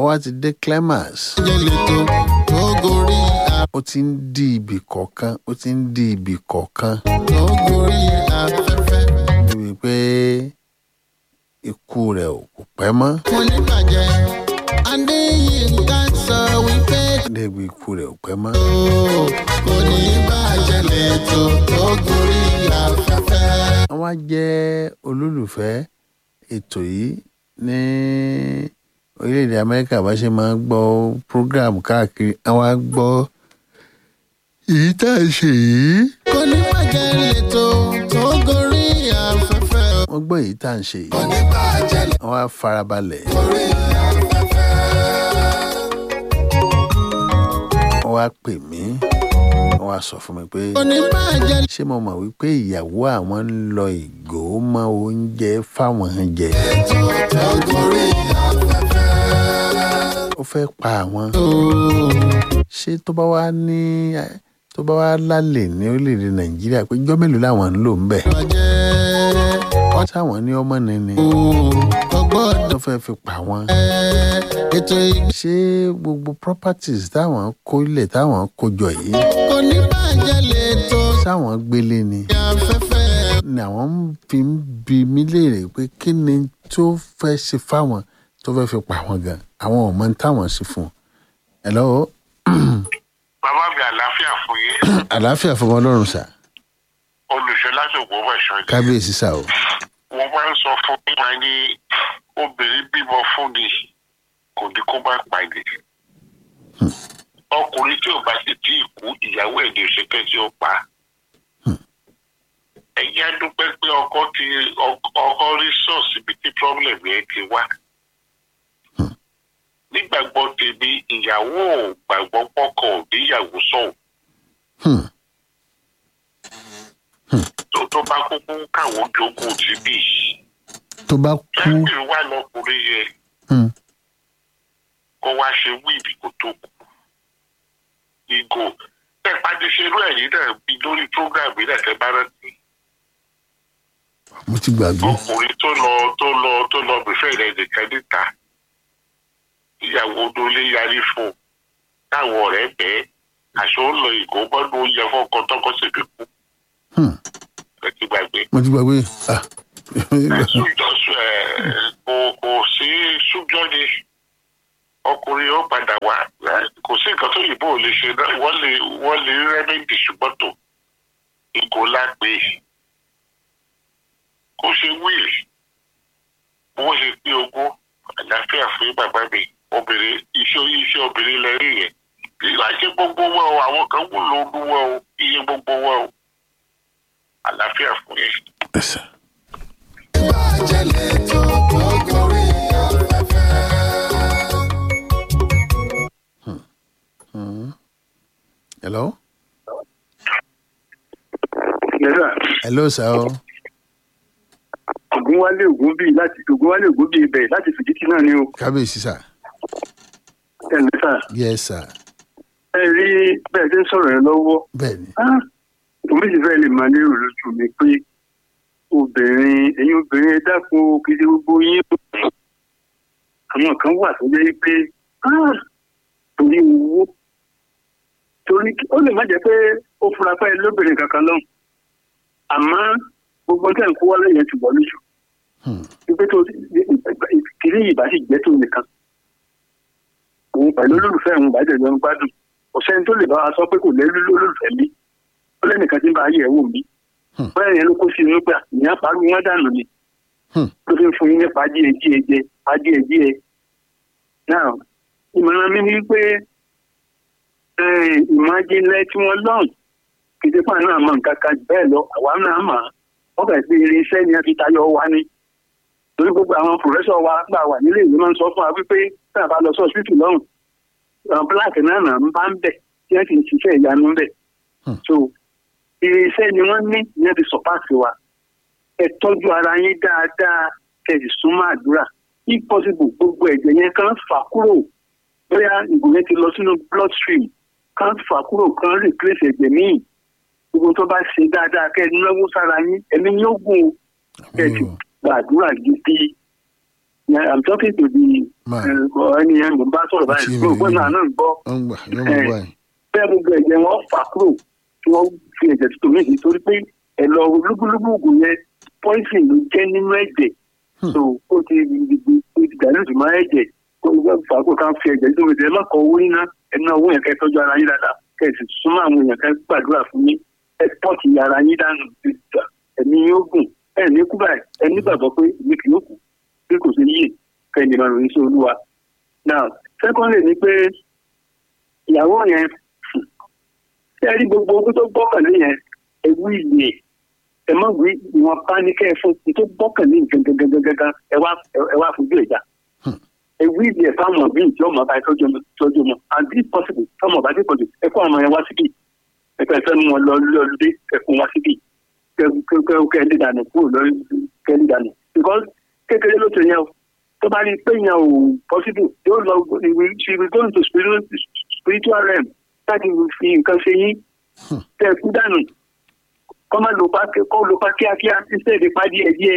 wá ti dé climax jẹ́ lẹ́tọ̀ tó gorí ó ti ń di ibì kọ̀ọ̀kan ó ti ń di ibì kọ̀ọ̀kan tó gorí afẹ́fẹ́. níbi pé ikú rẹ̀ ò kò pẹ́ mọ́ mo ní bàjẹ́ adéyínká sọ wípé débi ikú rẹ̀ ò pẹ́ mọ́. ó kò ní bàjẹ́ lẹ́tọ̀ tó gorí afẹ́fẹ́. wọ́n wá jẹ́ olólùfẹ́ ètò yìí ní orílẹ̀-èdè amẹ́ríkà bá ṣe máa ń gbọ́ program káàkiri àwọn á gbọ́ èyí tá a ṣe yìí. kò ní bàjẹ́ lẹ́tọ̀ tó gorí afẹ́fẹ́. wọ́n gbọ́ èyí tá à ń ṣe kò yìí ní bàjẹ́ wọ́n á farabalẹ̀ lórí afẹ́fẹ́. wọ́n wá pè mí wọ́n wá sọ fún mi pé kò ní bàjẹ́ ṣé mo mọ̀ wípé ìyàwó àwọn ń lọ ìgò mọ́ oúnjẹ fáwọn jẹ lẹ́tọ̀ tó gorí afẹ́fẹ́. ó fẹ́ pa àwọn ó ṣé tó bá wá ní tó bá wá lálẹ́ ní orílẹ̀-èdè nàìjíríà pé ijọ́ mélòó làwọn ń lò ń bẹ̀ bàjẹ́ wọ́n táwọn ní ọmọ nìní ó ọgbọ́dọ̀ tó fẹ́ fi pa wọ́n ètò ìgbà ṣé gbogbo properties táwọn kó ilẹ̀ táwọn kó jọ yìí kò ní bàjẹ́ lẹ́tọ̀ sáwọn gbélé ni afẹ́fẹ́. ni àwọn ń fi ń bi mí léèrè pé kí ni tó fẹ́ ṣe fáwọn tó fẹ́ fi pa wọ́n gan àwọn ò mọ ní táwọn ṣe fún un hello bàbá mi àlàáfíà fún yín àlàáfíà fọmọ ọlọ́run sà olùṣọ́ lásìkò wẹ̀ṣọ́ ni kábíyèsí sà o wọ́n máa ń sọ fún mi máa ní obìnrin bímọ fún ni kò ní kó má pàdé ọkùnrin tí ò bá sì tí ì kú ìyàwó ẹ̀ ní òṣèké tí ó pa ẹ̀yìn adúpẹ́ pé ọkọ ti ọkọ rí sọ́ọ̀sì ibi tí problem yẹn ti wá nígbàgbọ́ tèmi ìyàwó ò gbàgbọ́ pọ́kọ ò níyàwó sọ̀hún Hmm. tó tó bá kúkú káwọn jogún ti bí tó bá kú kẹ́kẹ́ wà lọkùnrin yẹn hmm, kó wá ṣe wíìbì kó tó kú ìgò tẹ pàdé ṣerú ẹ̀yìn náà bí lórí program yìí náà tẹ bá rántí mo ti gbàgbé ọkùnrin tó lọ tó lọ tó lọ bẹ̀fẹ̀ rẹ̀ nìkan níta ìyàwó lólé yarí fún un táwọn ọ̀rẹ́ bẹ́ẹ̀ àṣọ ń lọ ìgò mọ́nú oúnjẹ fọ́kọ tọkọ sì fi kú Hmm, ẹ ti gbàgbé. mo ti gbàgbé ah Sújọ́sù ẹ̀ kò kò sí sújọ́ ni ọkùnrin ó padà wá ẹ̀, kò sí nǹkan tó yìnbó ò lè ṣe náà wọ́n lè wọ́n lè rí rẹ́mẹ́ǹdì ṣùgbọ́n tó ìgò lápè kó ṣe wíìlì bó ṣe pín ogún àlàáfíà fún bàbá mi obìnrin iṣẹ́ iṣẹ́ obìnrin lẹ rí yẹn ìgbà ṣe gbogbo wọn o àwọn kan wúlò olúwọ o iye gbogbo wọn o àlàáfíà fún yẹn. ẹsẹ̀ bàjẹ́ lẹ́tọ̀ tó gorí afẹ́fẹ́. hello yẹ́sà hello sà o ògúnwálé ògúnbí láti ògúnwálé ògúnbí ibẹ̀ láti fìdítì náà ni o kábíyèsí sà ẹ̀ lẹ́sà yes sà ẹ rí bẹ́ẹ̀ tí ń sọ̀rọ̀ yẹn lọ́wọ́ bẹ́ẹ̀ ni Ah, omi sì fẹ́ lè máa lérò lójú mi pé obìnrin ẹ̀yin obìnrin ẹ dákun o, kì í ṣe gbogbo yín o. àwọn kan wà tó jẹ́ pé ah, torí owó torí ó lè má jẹ́ pé ó fura pé lóbìnrin kankan lọ́hùn àmọ́ gbogbo tí à ń kó wálé yẹn ti wọ̀ lójú Hmm, wípé tó kiri ìbá sì jẹ́ tó nìkan òun pẹ̀lú olólùfẹ́ òun bàjẹ́ ló ń gbádùn kò sẹ́ni tó lè bá wa sọ pé kò lẹ́rú lólùfẹ́ mi ó lẹ́nìkan tí ń bá yẹ̀ wò mí Hmm. bẹ́ẹ̀ yẹn ló kó sí inú pé ìyá parí wọn dànù ni Hmm. ló fi ń fún yín nípa díẹ̀ díẹ̀ jẹ pa díẹ̀ díẹ̀ náà ìmọ̀ràn mi ni pé ìmọ̀ ajínlẹ̀ tí wọ́n lọ́n kìtìpá náà mọ̀ nǹkan kan jù bẹ́ẹ̀ lọ àwa náà mọ̀ wọ́n kàn sí irinṣẹ́ ni a fi tayọ wa ni torí gbogbo àwọn pòfẹ́sọ̀ wa gbà wà nílé ìwé máa ń sọ fún wa wípé tá a bá lọ sí ọ̀sìtì lọ́hùn àwọn bíláàkì náà náà ń bá ń bẹ̀ tí wọ́n ti ń ṣiṣẹ́ ìyanu ń bẹ̀ Hmm. so irinṣẹ́ ni wọ́n ní ìyẹn ti sọ̀páàsì wa ẹ tọ́jú ara yín dáadáa kẹ̀sì súnmọ́ àdúrà if possible gbogbo ẹ̀jẹ̀ yẹn kan fà kúrò bóyá ìgò yẹn ti lọ sínú blood stream kan fà kúrò kan replace ẹ̀jẹ̀ míì gbogbo tó bá ṣe dáadáa kẹ́ ẹ náwó sára yín ẹ̀mí yóò gùn o kẹ́ ẹ ti àmín o. gbàdúrà gidi Yeah, I'm talking to the máa uh, ẹni yẹn mo bá sọ̀rọ̀ Ó ti báyìí rí mo gbọ́ mi. náà náà ń gbọ́ ó ń gbà yóò mọ̀ báyìí. bẹ́ẹ̀ gbogbo ẹ̀jẹ̀ wọn fà kúrò tí wọ́n fi ẹ̀jẹ̀ tuntun méjì torí pé ẹ̀lọ́ lúgbúlúgbú ògùn yẹn poison ló jẹ́ nínú ẹ̀jẹ̀ so ó ti gbogbo ó ti dilute mọ́ ẹ̀jẹ̀ kó o fà kó ká fi ẹ̀jẹ̀ tuntun méjì ẹ má kọ owó níná ẹ ná owó yẹn kẹ́ tọ́jú ara yín dáadáa kẹ́ ẹ sì súnmọ́ àwọn èèyàn kẹ́ gbàdúrà fún yín ẹ pọ́ọ̀tì ara yín dànù ẹ̀mí yóò gùn ẹ̀ ní kú báyìí ẹ nígbàgbọ́ pé èmi kì yóò kú bí kò sí yìí kẹ́ ẹ ní máa ròyìn sí olúwa now secondly ni pé ìyàwó yẹn ṣé ẹ rí gbogbo ogún tó gbọ́kànlé yẹn ewu ìyè ẹ má wí ìwọ̀n pánikẹ́ ẹ fún tó gbọ́kànlé gangan ẹ wá ẹ wá fojú ìjà ewu ìyè fáwọn bíi ìjọ ọmọ bá tọ́jú ọmọ tọ́jú ọmọ and if possible fáwọn ọba tí pọ̀jù ẹ kó àwọn ọmọ yẹn wá síbí ẹ fẹ́ fẹ́ mú wọn lọ lọ́lùdé ẹ kó wọn síbí kẹ kẹ kẹ ẹ dídànù kúrò lórí kẹ ẹ dídànù because kékeré ló ti yẹn o tó bá rí i pé yẹn ò possible yóò lọ she will go into spiritual spiritual realm láti fi nǹkan ṣe yín tẹ kú dànù kọ́ máa lò pa kọ́ lò pa kíákíá instead pa díẹ̀ díẹ̀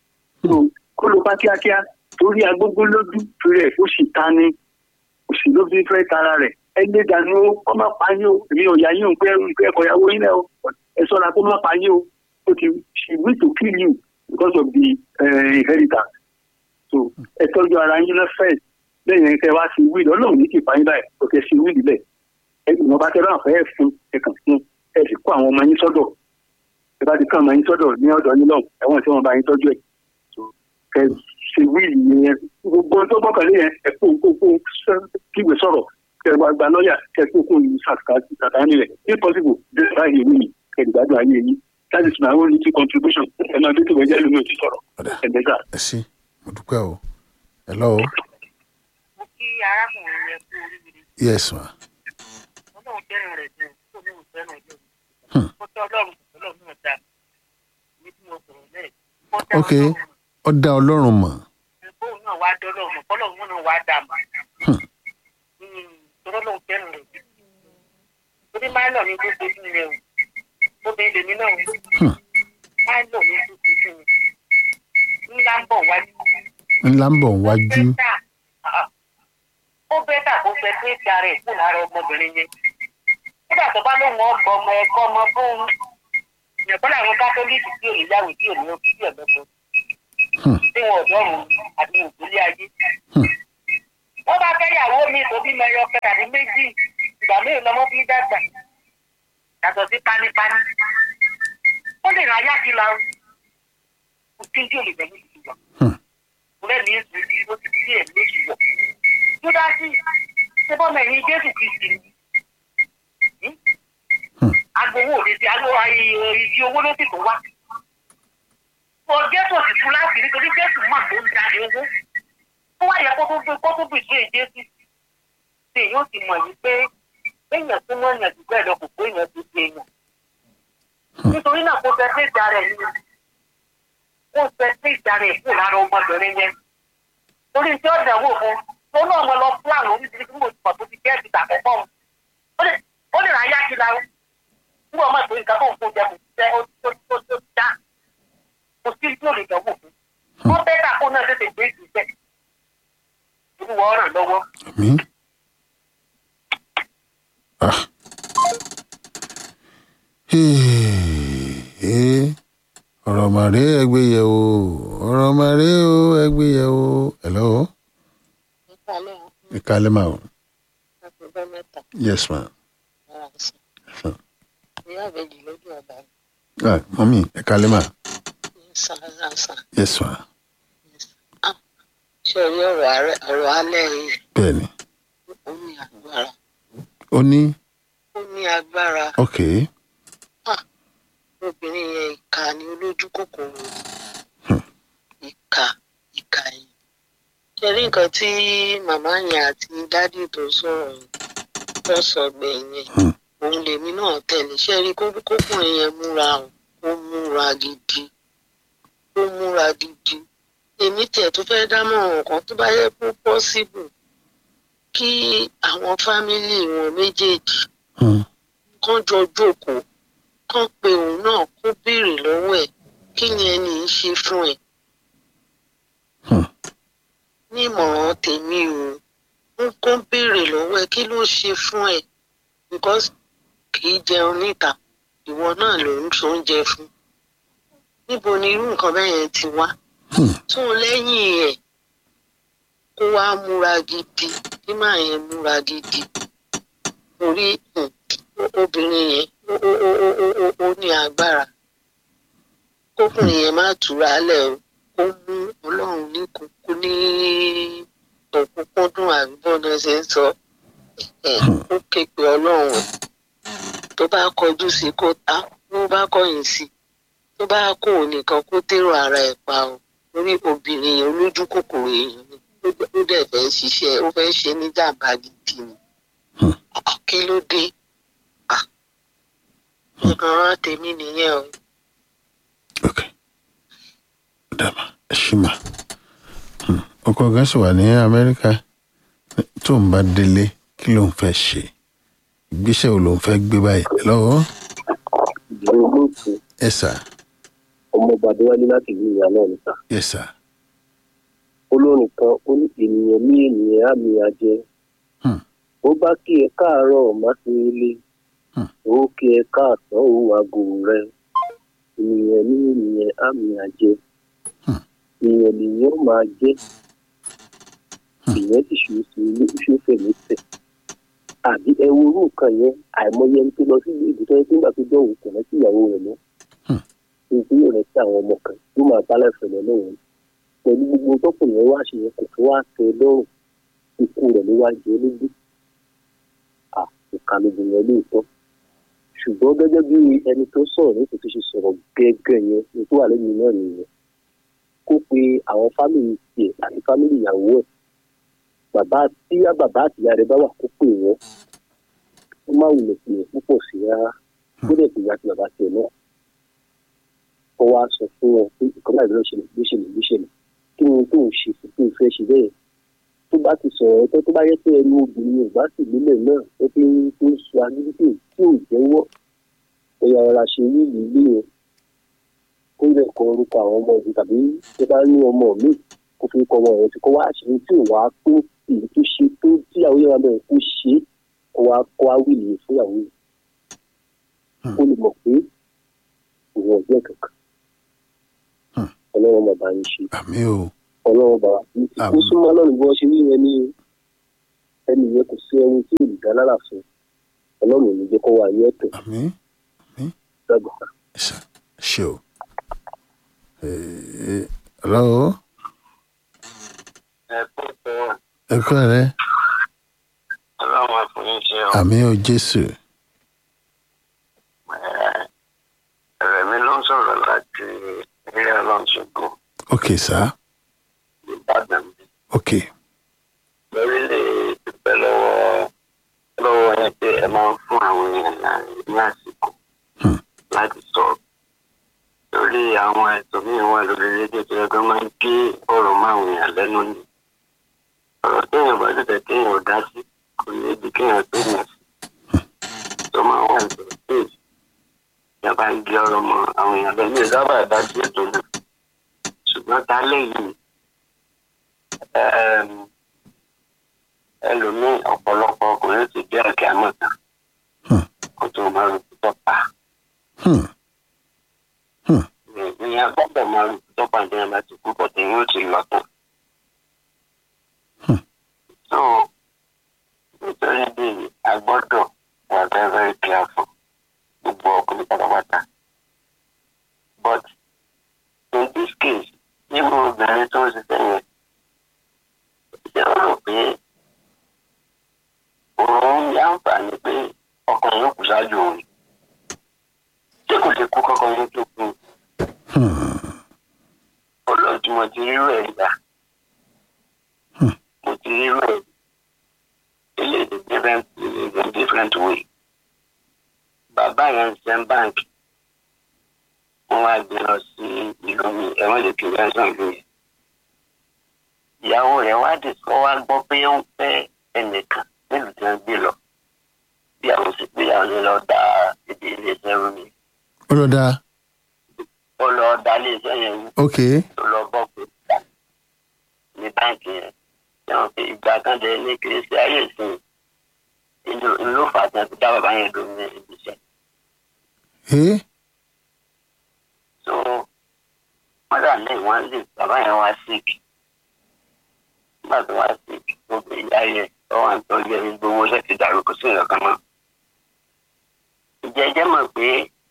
kó lò pa kíákíá torí agbógbó lójú rẹ̀ ó sì ta ni òsì ló fi fẹ́ tara rẹ̀ ẹ lé dànù ó kọ́ máa pa yín o èmi ò yá yín o pé ẹ̀kọ́ ìyàwó yín náà o ẹ sọ́ra kó máa pa yín o ó ti she wish to kill you because of the uh, inheritance so ẹ tọ́jú ara yín náà first lẹ́yìn ẹ̀kẹ́ wá sí wíìlì ọlọ́run ní kì í pa yín báyìí kò kẹ́ sí wíìlì bẹ́ẹ̀ ìwọ̀n bá tẹ́lá àfẹ́ fún ẹ̀kàn fún ẹ sì kó àwọn ọmọ yín sọ́dọ̀ ẹ bá ti kó àwọn ọmọ yín sọ́dọ̀ ní ọ̀dọ̀ yín lọ́hùn ẹ̀wọ̀n tí wọ́n bá yín tọ́jú ẹ̀ kẹ ṣe wíìlì yẹn gbogbo tó gbọ́kànlé yẹn ẹ kó kó kó kígbe sọ̀rọ̀ kẹ wá gba lọ́ọ̀yà kẹ kó kó sàkàní rẹ̀ if possible this right yìí nìyí kẹ ìgbádùn ayé yín that is my own little contribution ẹ máa dé tó wẹ́jẹ́ lómi ò ti sọ̀rọ̀ ẹ̀ dẹ́gà. ẹ ṣí mo dúpẹ́ o hello mo kí arákùnrin yẹn kú oríire yes ma ọlọ́run fẹ́ràn rẹ̀ jù kó ní òun fẹ́ràn ilé Hmm. mi kó tẹ́ ọlọ́run ọlọ́run náà dá ní tí mo sọ̀rọ̀ lẹ́ẹ̀ kó tẹ́ ok ọlọ́run ó dá ọlọ́run mọ̀ bóun náà wá dọ́lọ́ mọ̀ kọ́lọ́run náà wá dà mọ́ Hmm. tọ́lọ́ lóun fẹ́ràn rẹ̀ jù torí máìlọ̀ ní gbogbo fún mi o obìnrin lèmi náà o Hmm. máìlọ̀ ní gbogbo fún mi ńlá ń bọ̀ wájú ńlá ń bọ̀ wájú bẹ́tà ah, ó bẹ́tà kó fẹ́ pé ìta rẹ̀ kù lára ọmọbìnrin yẹn nígbà tó bá lóun ọgbọ ọmọ ẹ̀kọ́ ọmọ fóun ìyẹ̀kọ́ làwọn kátólíìkì tí ò níyàwó tí ò ní ó fídíò lọ́pọ̀ Hmm. tí wọn ọ̀dọ́rùn àti òkúlé ayé. Hmm. wọ́n bá fẹ́ yàwó mi tó bí mẹ́yọ kẹ́ tàbí méjì ìgbà mélòó lọ́mọ fi dàgbà yàtọ̀ sí pánípání. ó lè ra yá kí la o kò tí ń tí ò lè bẹ̀rù ìdìbò Hmm. ọ̀rẹ́ mi ń sùn ó ti sí ẹ̀ lóṣù wọ̀. júdásì ṣé bọ́mọ ẹ̀yìn jésù kristi ni. Hmm. agbowó òde ti agbowó ìdí owó ló sì tó wá. ọ jésù sì tún láti rí torí jésù mà ló ń darí owó. ó wáyé kó tó gbé kó tó bì sí èjésù. ṣé èyí ó ti mọ̀ yìí pé èèyàn tó mọ̀ èèyàn jù bẹ́ẹ̀ lọ kò pé èèyàn tó ṣe èèyàn. nítorí náà kó fẹ́ fẹ́ ìjà rẹ̀ ni kó fẹ́ fẹ́ ìjà rẹ̀ kù lára ọmọbìnrin yẹn torí tí ó dẹ̀wò fún tó náà mo lọ plan oríṣiríṣi tí mo ti pọ̀ tó ti gẹ́ẹ̀sì tàkọ́kọ́ wọn. ó lè ó lè ráyà kí la ń bọ̀ máa tó nǹkan tó ń kó jẹ kò jẹ ó tó tó tó dá kò sí tí ó lè dẹ̀wò fún. wọ́n bẹ́ẹ̀ tà kó náà tètè gbé ìgbésẹ̀ olúwa ọ̀ràn lọ́wọ́. mi ah Hey, ọ̀rọ̀ màrí ẹgbẹ́ yẹ̀ o ọ̀rọ̀ màrí o ẹgbẹ́ yẹ̀ o hello nípa lẹ́yìn ìkàlẹ́ mà o ọgbẹ́ mẹ́ta yes ma ara sí Hmm. ìyá àbẹ̀jì lójú ọ̀dà ah mọ́mí ìkàlẹ́ mà ní sàrásà yes ma ṣe rí ọ̀rọ̀ ààrẹ ọ̀rọ̀ alẹ́ yìí bẹ́ẹ̀ ni ó ní agbára ó ní ó ní agbára ok obìnrin yẹn ìka ni olójú kòkòrò Hmm. ìka ìka yẹn ṣe rí nǹkan tí màmá yẹn àti dádì tó sọ̀rọ̀ yẹn tó sọ gbẹ̀yìn yẹn Hmm. òun lèmi náà tẹ̀lé ṣe rí kó- kókùnrin yẹn múra o ó múra gidi ó múra gidi èmi tiẹ̀ tó fẹ́ dámọ̀ràn kan tó bá yẹ kó pọ́síbù kí àwọn fámìlì wọn méjèèjì Hmm. kán jọ jókòó kán pe òun náà kó béèrè lọ́wọ́ ẹ̀ kí ni ẹni yìí ṣe fún ẹ. Hmm. ní ìmọ̀ràn tèmi o ń kó béèrè lọ́wọ́ ẹ kí ló ṣe fún ẹ because kì í jẹun níta ìwọ náà ló ń so oúnjẹ fún níbo ni irú nǹkan bẹ́ẹ̀ yẹn ti wá tún lẹ́yìn ẹ̀ kó wá múra gidi kí máa yẹn múra gidi orí um, o- obìnrin yẹn ó ó ó ó ó ó ó ní agbára kókùnrin yẹn má túra lẹ̀ o kó mú ọlọ́run ní kókó ní òkúnkúndùn àbíbọ́nà ṣe ń sọ ẹ̀ ó ké pe ọlọ́run ẹ̀ tó bá kọjú sí kó ta tó bá kọ̀yìn sí tó bá kó òun nìkan kó dèrò ara ẹ̀ pa o orí obìnrin yẹn olójú kòkòrò èèyàn ni ó dẹ̀- ó dẹ̀ fẹ́ ṣiṣẹ́ ó fẹ́ ṣe ní jàǹbá gidi ni Ah, kí ló dé Ah, ìmọ̀ràn tèmi nìyẹn o. ok dàmà ẹ ṣì mà Hmm. ọkọ kan sì wà ní amẹ́ríkà tó ń bá délé kí ló ń fẹ́ ṣe ìgbésẹ̀ wo ló ń fẹ́ gbé báyìí lọ́wọ́ ìdílé olóòtú ẹ sà ọmọọba adéwálé láti ìlú ìyá náà níta ẹ sà olórin kan ó ní ènìyàn ní ènìyàn àmì àjẹ Hmm. ó bá kí ẹ káàárọ̀ má sí ilé Hmm. ó kí ẹ káàtàn òun àgò rẹ ènìyàn ní ènìyàn àmì àjẹ Hmm. èèyàn nìyẹn ó máa jẹ ìyẹn sì ṣòro sí ilé ìṣòfè lẹsẹ àbí ẹ wo irú nǹkan yẹn àìmọye ẹni tó lọ sí ìlú ìbùtọ́ yẹn tó ń gbà tó dọ̀wọ́ kò rántí ìyàwó rẹ̀ mọ́ Hmm. nítorí yóò rántí àwọn ọmọ kan tó máa bá láìpẹ́ lọ lọ́wọ́ pẹ̀lú gbogbo tọkùnrin yẹn wá ṣe yẹn kò tó wá tẹ lọ́rùn ikú rẹ̀ ló wá jẹ lógún àkókò lógun yẹn lóòótọ́ ṣùgbọ́n gẹ́gẹ́ bí ẹni tó sọ̀rọ̀ ní kò tó ṣe sọ̀rọ̀ gẹ́gẹ́ yẹn ní tó wà lẹ́yìn náà nìyẹn kó pe àwọn fámìlì tiẹ̀ àti fámìlì ìyàwó ẹ̀ bàbá tí bàbá àti ìyá rẹ̀ bá wà kó pè wọ́n ó má wulẹ̀ pè é púpọ̀ sí rárá kó dẹ̀ pè ìyá àti bàbá tiẹ̀ náà kó wá sọ fún wọn pé ìkọ́lá ìlú ṣẹlẹ̀ ló ṣẹlẹ̀ ló ṣẹlẹ̀ kí ni tó ń ṣe sí tó ń fẹ́ ṣe bẹ́ẹ̀ tó bá ti sọ̀rọ̀ ẹ̀ tó tó bá yẹ pé ẹnu obìnrin ò bá sì nílẹ̀ náà ó fi ń tó ń sọ agídí tí ò jẹ́wọ́ ẹ̀yà ọ̀rọ̀ ṣe rí ìlú ilé yẹn kó lè kọ orúkọ àwọn ọmọ ìlú tàbí tó bá ní ọmọ mi kó fi kọ ọmọ rẹ̀ tí kò wá àṣírí tí ò wá tó èyí tó ṣe tó tíyàwó yẹn wà bẹ̀rẹ̀ kó ṣe é kó wá kó wá wíìlì yẹn fúnyàwó yẹn kó lè mọ̀ pé òun ọ̀jẹ̀ kankan Hmm. ọlọ́run bàbá yín ṣe àmì o ọlọ́run bàbá yín kó Àmín. súnmọ́ ọlọ́run bí wọ́n ṣe rí yẹn ní ẹni yẹn kò sí ẹni tí ò lè dá lára fún ọlọ́run ò ní jẹ́ kó wà ní ẹ̀tọ́ àmì dàgbà. ẹ sà ṣe o Ẹ- lọ́wọ́ ẹ kó tó ẹ kọ́ rẹ ọlọ́run àfọyín ọ àmì o jésù ẹ̀rẹ̀ mi ló ń sọ̀rọ̀ láti ilé ọlọ́nṣogbo ok sà ìbàdàn mi ok lórí lè dúpẹ́ lọ́wọ́ lọ́wọ́ yẹn pé ẹ máa ń fún àwọn èèyàn láàrin ní àsìkò Hmm. láti sọ lórí àwọn ẹ̀tọ́ míì wà lórí rédíò tó yẹ kó máa ń gé ọ̀rọ̀ máwọn èèyàn lẹ́nu ni ọ̀rọ̀ téèyàn bá tètè kéèyàn ò dá sí kò ní ibi kéèyàn tó yàn sí tó máa wà ní stage ìyá bá ń gé ọ̀rọ̀ mọ́ àwọn èèyàn lẹ́nu ìsábà dá sí ètò náà ṣùgbọ́n ta lẹ́yìn ẹm, ẹlòmíì ọ̀pọ̀lọpọ̀ ọkùnrin ti dé ẹ̀kẹ́ àmọ́ta Hmm. kó tó máa rò tó pa Hmm. ìyẹn gbọ́dọ̀ máa rò tó pa ní ẹ̀ma ti kú bọ̀ tí yóò ti lọ tán. Hmm. so nítorí bí a gbọ́dọ̀ wà very very careful gbogbo ọkùnrin pátápátá but in this case nínú obìnrin tó ń ṣiṣẹ́ yẹn ṣé ó rò pé òun ní àǹfààní pé ọkùnrin yóò kú ṣáájú òun ṣé kò lè kú kọ́kọ́ yóò tó kú Hmm. olóòtú mo ti rírú ẹ̀ gbà Hmm. mo ti rírú ẹ̀ ilé ìdí different in different way bàbá yẹn ń send bank wọ́n wá gbé lọ sí ìlú mi ẹ̀wọ̀n lè kí wọ́n sàn ìlú yẹn ìyàwó rẹ̀ wá dì kọ́ wá gbọ́ pé ó ń fẹ́ ẹnìkan nílùú tí wọ́n gbé lọ bí àwọn sì pé àwọn lè lọ dá ìdí ilé iṣẹ́ rú mi ó lọ dáa ó lọ dá ilé iṣẹ́ yẹn rú ok tó lọ bọ́ pé gbà ní báǹkì yẹn sẹ́wọ̀n pé ìgbà kan dẹ̀ ní kì í ṣe ayé ìsìn ìlú ìlú fàtí àti dá bàbá yẹn dùn ní ibi iṣẹ́. ẹ so wọ́n dà ní ìwọ̀n lè bàbá yẹn wá sick nígbà tó wá sick ó gbé ìyá yẹn ó wà ń tọ́jú ẹni gbowó ṣe ti dàrú kó sí ìrọ̀kan mọ́. ìjẹ́jẹ́ mọ̀ pé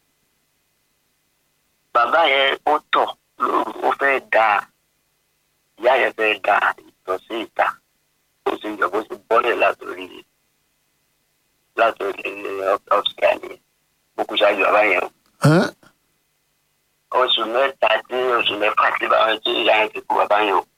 bàbá yẹn ó tọ̀ lóru ó fẹ́ da ìyá yẹn fẹ́ da ìtọ̀ sí ìta ó sì yọ bó ti bọ́lẹ̀ látòrí látòrí ọ̀sùn àná mo kú ṣáájú bàbá yẹn o oṣù mẹ́ta tí oṣù mẹ́fà tí bàbá tí ìyá yẹn ti kú bàbá yẹn o.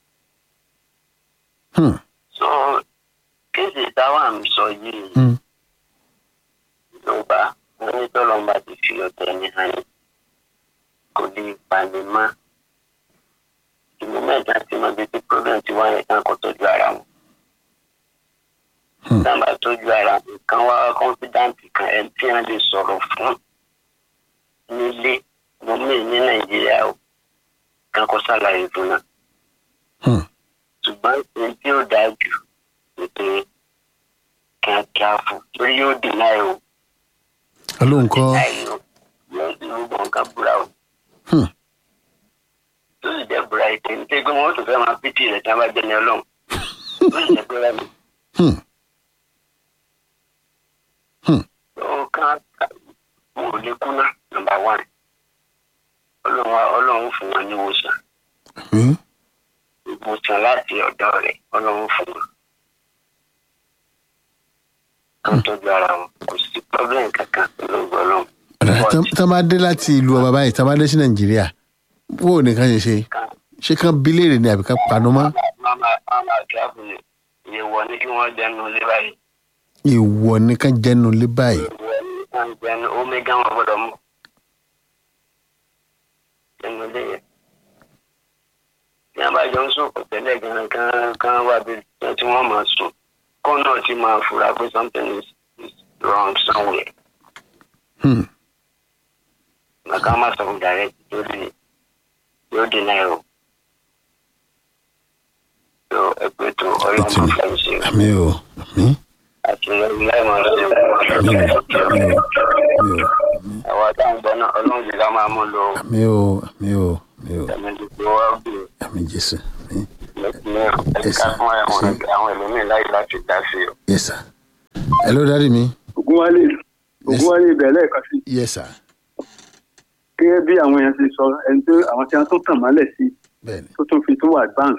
so kéèsì táwa ń sọ yìí ló bá wọn ní tọ́lọ́mùbá ti fi ọ̀tẹ̀ ní hàn kò lè pani mọ́ ìlú mẹ́ta tí mo bí tí problem ti wáyé kan kò tọ́jú ara wọn. sábà tọ́jú ara nǹkan wá confidant kan ẹ̀ tí wọ́n lè sọ̀rọ̀ fún nílé gómìnà ní nàìjíríà o kan kó ṣàlàyé fún náà. ṣùgbọ́n èyí tí ó dáa jù ni pé kíákíá fún torí yóò dènà ẹ̀ o. olóhùn kọ́ yóò di gbogbo nǹkan búra o. tó sì jẹ́ búra ètò ní pé gbọ́n tó fẹ́ máa pìtì rẹ̀ tí wọ́n bá jẹ́ ní ọlọ́run. tó sì jẹ́ búra mi. ó kàn mo ò lè kúnná nọ́mbà one ọlọ́run ọlọ́run fún wọn ní ìwòsàn ìwòsàn láti ọ̀dọ̀ rẹ̀ ọlọ́run fún wọn kan tọ́jú ara wọn kò sí problem kankan pẹ̀lú ọlọ́run. tá a bá dé láti ìlú ọba báyìí tá a bá dé sí nàìjíríà bó o nìkan ṣe ṣe ṣé kán bíléèrè ni àbí ká panu mọ́. mama mama kíákù ni ìwọ ní kí wọ́n jẹnu lé báyìí. ìwọ ní ká jẹnu lé báyìí. ìwọ ní kí wọ́n jẹnu omega wọn gbọ́dọ̀ mú ẹnu lé yẹn. Ní abájọ ń sùn kò tẹ́lẹ̀ gan kan kan wà bí tí wọ́n máa sùn. Kó náà ti máa fura pé something is, is wrong somewhere. Màkà má sọ fún direct lórí yóò dín náà o. Yọ ẹgbẹ́ tó ọyọ́ máa fẹ́ ṣe. àmì o àmì. Àti lórí láì máa ṣe. àmì o àmì o àmì o Àwọn àtàwọn ìgbà náà ọlọ́run jù ká máa mú lò ó. àmì o àmì o àmì o Ẹ̀mí ti fi wá bí àmì jésù àmì. ẹ̀ka fún àwọn ẹlòmíín láyé láti dá sí o. yes sir. hello daddy mi. ògúnwálé ògúnwálé ibẹ̀ lẹ́ẹ̀kan sí yes sir. gẹ́gẹ́ bí àwọn èèyàn ti sọ ẹni tó àwọn tí wọ́n tún tàn mọ́lẹ̀ sí bẹ́ẹ̀ni tó tún fi tún wà advance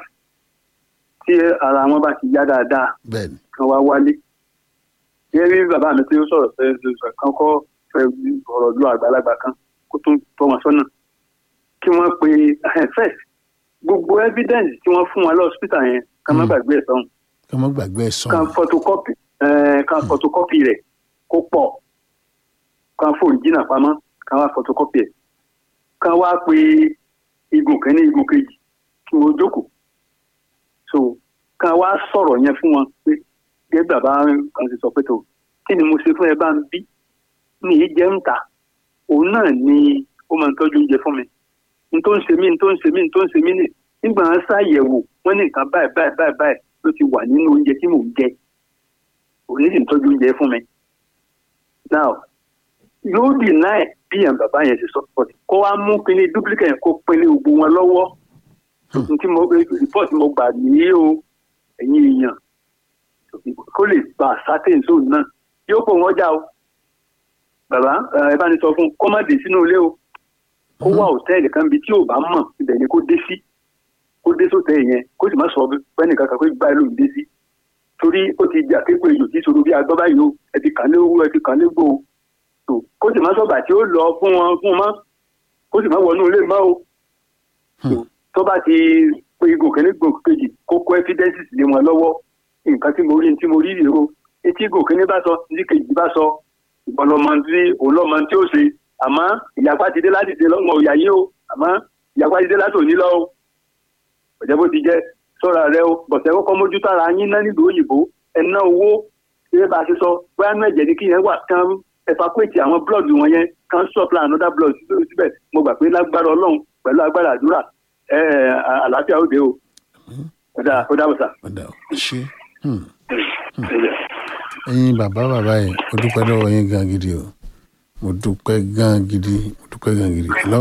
tí ara wọn bá ti yá dáadáa bẹ́ẹ̀ni. kan wá wálé gẹ́gẹ́ bí bàbá mi tí ó sọ̀rọ̀ fẹ́ sọ kan kọ́ fẹ́ ọ̀rọ̀ lu àgbàlagbà kan kó tún tọ́ wọn sọ́nà kí wọ́n pe first gbogbo evidence tí wọ́n fún wọn lọ́sítà yẹn ká má gbàgbé ẹ̀ sọ́hun ká má gbàgbé ẹ̀ kan sọ̀rọ̀. photocopy eh, kan photocopy rẹ̀ kó pọ̀ kan fóònù jìnnà pamọ́ kan wá photocopy ẹ̀ kan wá pe igun kẹ́ni igun kejì kí wọ́n jókòó so kan wá sọ̀rọ̀ yẹn fún wọn pé gẹ́gẹ́ bàbá kan ti sọ pé tó kí ni mo ṣe fún ẹ bá ń bí ní yìí jẹ́ ń ta òun náà ni ó máa ń tọ́jú oúnjẹ fún mi n tó ń ṣe mí n tó ń ṣe mí n tó ń ṣe mí nì nígbà wọn ṣàyẹ̀wò wọ́n ní nǹkan báyìí báyìí báyìí báyìí ló ti wà nínú oúnjẹ tí mò ń jẹ òun ní sì ń tọ́jú oúnjẹ fún mi now yóò dì náà bí àwọn bàbá yẹn ti sọ pọ̀ kó wá mú pinni duplicate yẹn kó pinni gbogbo wọn lọ́wọ́ tí mo report mo gbà nìyí o ẹ̀yin èèyàn kó lè gba certain zone náà yóò pò wọ́n já o bàbá ẹ bá ní sọ fún kó má dé sínú ilé o kó wá hòtẹ́ẹ̀lì kan bí tí ò bá mọ̀ ibẹ̀ ni kó dé sí kó dé sóòtẹ́ẹ̀lì yẹn kó sì má sọ pẹ́ẹ́nì kankan pé báyìí ló ń dé sí torí ó ti jà kéko èyí tí sọ̀rọ̀ bí agbọ́ báyìí o ẹ ti kàn lé owó ẹ ti kàn lé gbó o tó kó sì má sọ̀bà tí ó lọ fún wọn fún wọn mọ́ kó sì má wọnú ilé mọ́ o tó tó bá ti pé igun kẹ́ni gbòǹ kejì kó kó evidences lé wọn lọ́wọ́ nǹkan tí mo rí tí mo rí rèé o etí igun kẹ́ni bá sọ ní kejì bá sọ ìbọnlọmọ tí òǹlọmọ tí ó ṣe àmọ́ ìyapa ti dé láti dé lọ́mọ òyà yìí o àmọ́ ìyapa ti dé láti òní lọ o ọ̀jẹ̀ bó ti jẹ́ sọ́ra rẹ o bọ̀sẹ̀ kọ́kọ́ mójútó ara yín ná nílùú òyìnbó ẹ ná owó ṣé bá a ṣe sọ bóyá náà ẹ̀jẹ̀ ní kí yẹn wà kán evacuate àwọn blood wọn yẹn kán supply another blood síbẹ̀ mo gbà pé lágbára ọlọ́run pẹ̀lú agbára àdúrà ẹ àlàáfíà òde o ó dà ó dà bùsà. ọ̀dà ò ṣe Hmm. ẹ̀yin bàbá bàbá yẹn mo dúpẹ́ lọ́wọ́ yín gan gidi o mo dúpẹ́ gan gidi mo dúpẹ́ gan gidi lọ.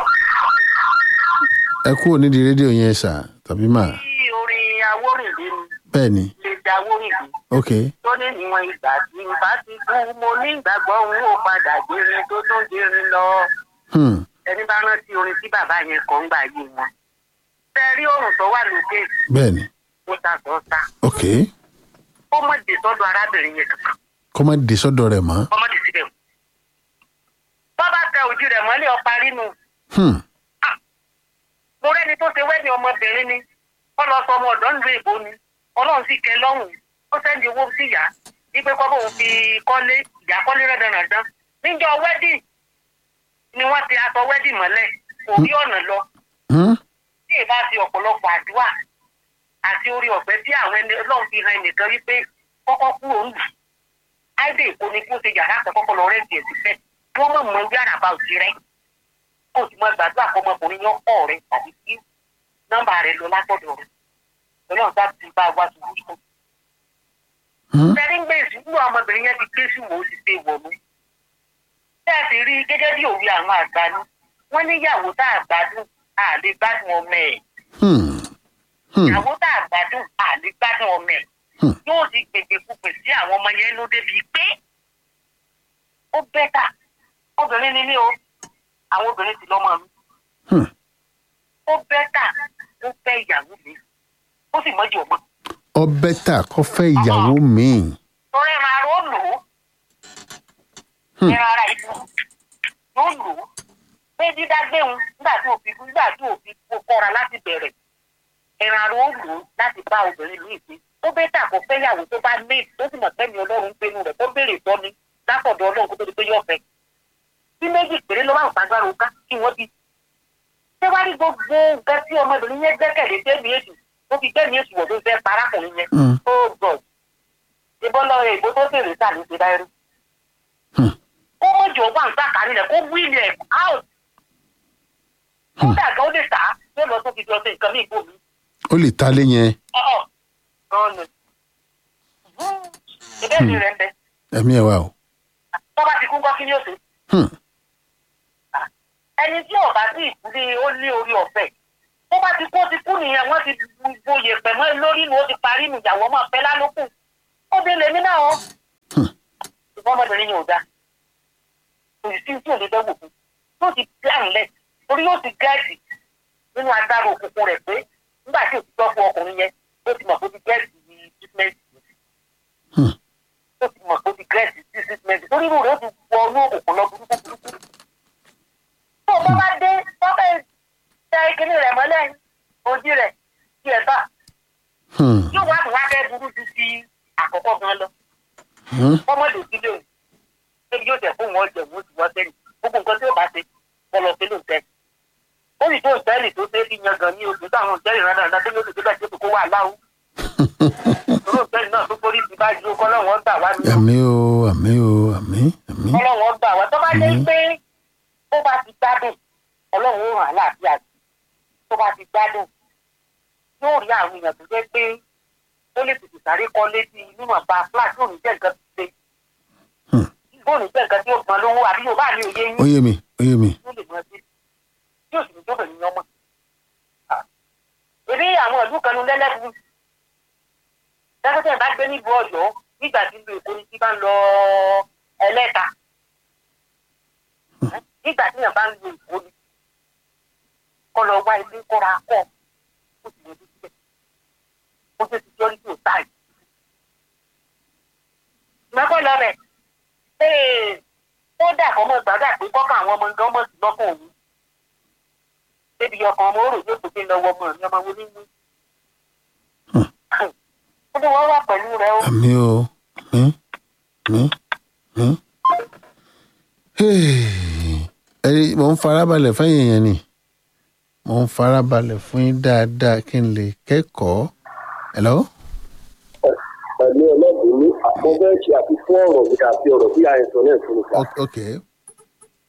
ẹ kúrò nídìí rédíò yẹn sà tàbí mà tí orin awórìndé ni bẹ́ẹ̀ ni lè da awórìndé ok tó ní níwọ̀n ìgbà tí n bá ti kú mo ní ìgbàgbọ́ n ó padà gbérin tó tún gbérin lọ. Hmm. ẹni bá rántí orin tí bàbá yẹn kọ́ ń gbà yé wọn. ṣe rí òrùn tó wà lókè bẹ́ẹ̀ ni ó ta sọ́ọ́ta ok ó mọ̀ dé sọ́dọ̀ arábìnrin yẹn kankan kọ́ má dé sọ́dọ̀ rẹ̀ mọ́ ọmọdé síbẹ̀ o. bọ́bá tẹ ojú rẹ̀ mọ́lẹ̀ ọ̀pá rínú Hmm. mo rẹ́ni tó ṣe wẹ́ẹ̀dì ọmọbìnrin ni wọ́n lọ sọ ọmọ ọ̀dọ́ nílùú èbó ni ọlọ́run sì kẹ́ lọ́hùn ó sẹ́ndì owó sí ìyá wípé kọ́ bóun fi kọ́lé ìyá kọ́lé rẹ̀dẹ̀rẹ̀dán níjọ wẹ́ẹ̀dì ni wọ́n ti aṣọ wẹ́ẹ̀dì mọ́lẹ̀ kò rí ọ̀nà lọ Hmm. tí ì bá ti ọ̀pọ̀lọpọ̀ àdúrà àti orí ọ̀fẹ́ tí àwọn ẹni ọlọ́run fi hàn ẹnìkan wípé kọ́kọ́ kú òun lù áìdè èkó ni kí ó ṣe yàrá àtẹ́kọ́kọ́ lọ rẹ́ǹtì ẹ̀ síbẹ̀ kí wọ́n mọ̀ mọ́ yàrá bá òsì rẹ̀ kó o sì mọ gbàdúrà kọ́ ọmọkùnrin yẹn kọ́ rẹ̀ tàbí kí nọ́mbà rẹ̀ lọ látọ̀dọ̀ rẹ̀ ọlọ́run bá ti bá wa ṣubú sùn. Hmm. sẹ́ni ń gbé ìsìnkú ọmọbìnrin yẹn ti ké sí wò ó sì ṣe wọ̀ mí. bẹ́ẹ̀ sì rí gẹ́gẹ́ bí òwe àwọn àgbà ni wọ́n níyàwó tá a gbádùn a lè gbádùn ọmọ ẹ̀ Hmm. Hmm. ìyàwó tá a gbádùn a lè gbádùn ọmọ ẹ̀ Hmm. yóò ti gbègbè púpè sí àwọn ọmọ yẹn ló débi pé ó bẹ́tà obìnrin ni mí o àwọn obìnrin ti lọ́mọ mi Hmm. ó bẹ́tà ó fẹ́ ìyàwó mi ó sì mọ́jú ọmọ ọ bẹ́tà kọ́ fẹ́ ìyàwó míì torí ẹran ara ó lò ó Hmm. ẹran ara ìlú yóò lò ó pé dídá gbéhùn nígbà tí òfin nígbà tí òfin kó kọ́ra láti bẹ̀rẹ̀ ẹran ara ó lò ó láti bá obìnrin ní ìpín ó bẹ́tà kó fẹ́ ìyàwó tó bá ní tó sì mọ̀ pẹ́ni ọlọ́run ń pinnu rẹ̀ tó béèrè tọ́ni látọ̀dọ̀ ọlọ́run kó tó di pé yóò fẹ́ bí méjì péré ló máa ń fagbára òká kí wọ́n bí ṣé wá rí gbogbo nǹkan tí ọmọbìnrin yẹn gbẹ́kẹ̀lé tẹ́mi èsì ó fi tẹ́mi èsì wọ̀ tó fẹ́ parákùnrin yẹn Hmm. oh god ìbọn lọ ìbò tó fèrè sá ní ti dáírú Hmm. kó mọ̀jọ wà ń sàkárí rẹ̀ kó wíìlì ẹ̀ out kódà gan ó lè tà á yóò lọ tó fi jọ sí nǹkan ní ìbò mi ó lè ta lé yẹn ọ̀ọ́ gan ni ìbéèrè mi rẹ̀ ń bẹ ẹ̀mí ẹ̀ wá o tó bá ti kú kọ́ kí ni ó ṣe Hmm. ẹni tí ọba sí ìkúlé ó ní orí ọ̀fẹ́ tó bá ti kú ó ti kú nìyẹn wọ́n ti gboyè pẹ̀mọ́ ẹ lórí ni ó ti parí nu ìyàwó ọmọ ọ̀fẹ́ lálókù ó bí lèmi náà ó Hmm. ṣùgbọ́n ọmọbìnrin yẹn ò dáa kò sí tí ò lè dẹ́wò fún yóò ti plan lẹ̀ torí yóò ti gẹ́ẹ̀sì nínú agbára òkùnkùn rẹ̀ pé nígbà tí òtítọ́ fún ọkùnrin yẹn ó ti mọ̀ pé ó ti gẹ́ẹ̀sì ní treatment Hmm. ó ti mọ̀ pé ó ti gẹ́ẹ̀sì sí treatment torí irú rẹ̀ ó ti wọ inú òkùnkùn lọ burúkú burúkú tó o bá bá dé tọ́kẹ́ tẹ kíní rẹ̀ mọ́lẹ̀ ojú rẹ̀ tí ẹ bá Hmm. yóò wá tó wá fẹ́ burú ju ti àkọ́kọ́ gan lọ Hmm. ọmọdé sílé o ṣébi yóò tẹ̀ fún wọn jẹ̀ wọ́n ti wọ́n sẹ́yìn gbogbo nǹkan tí ó bá ṣe kọ́ lọ sí ló ń tẹ́ ó sì tó ìtẹ́lì tó ṣe é fi yan gan ní oṣù táwọn ìtẹ́lì rẹ̀ náà tó ní oṣù tó bẹ̀ tó kó wà láwù òró ìtẹ́lì náà tó forí ti bá ju kọ́ lọ́wọ́ gbà wá ní àmì o àmì o àmì àmì ọlọ́wọ́ gbà wá tó bá dé Mhm. pé ó bá ti gbádùn ọlọ́run ó ràn án láàbíà sí tó bá ti gbádùn yóò rí àwọn èèyàn tó jẹ́ pé ó lè tètè sáré kọ́ létí níwọ̀nba flash yóò ní jẹ́ nǹkan tó ṣe Hmm. yóò ní jẹ́ nǹkan tí ó gbọ́n lówó àbí yóò bá ní òye yín ó yé mi ó yé mi yóò lè mọ sí yóò sì ní tó bẹ̀rẹ̀ yan mọ́. ebi àwọn ìlú kan ní lẹ́lẹ́kùn lẹ́kọ̀tẹ̀ bá gbé nílùú ọ̀yọ́ nígbà tí ìlú èkó ni tí bá ń lọ ẹlẹ́ta nígbà tí yàn bá ń lo èkó ni kọ́ lọ wá ilé kọ́ra kọ́ ó sì yọjú síbẹ̀ ó ṣe ti yọrí sí òtáì. mẹ́kọ́ lọ rẹ̀ kódà kọ́ mọ́ gbàgbà pé kọ́kọ́ àwọn ọmọ nǹkan mọ̀ sí lọ́kàn òun débi ọkàn ọmọ òrò yóò tó gbé lọ́wọ́ ọmọ mi ọmọ wo ní wí. ó ní wọ́n wà pẹ̀lú rẹ o. àmì o àmì àmì àmì. ẹ̀rí mò ń farabalẹ̀ fẹ́yìn yẹn ni mò ń farabalẹ̀ fún yín dáadáa kí n lè kẹ́kọ̀ọ́. hello. pẹ̀lú ọlọ́dún ní àpò bẹ́ẹ̀ ṣe àfikún ọ̀rọ̀ mi àti ọ̀rọ̀ bí àìsàn náà fún mi ká. O- ok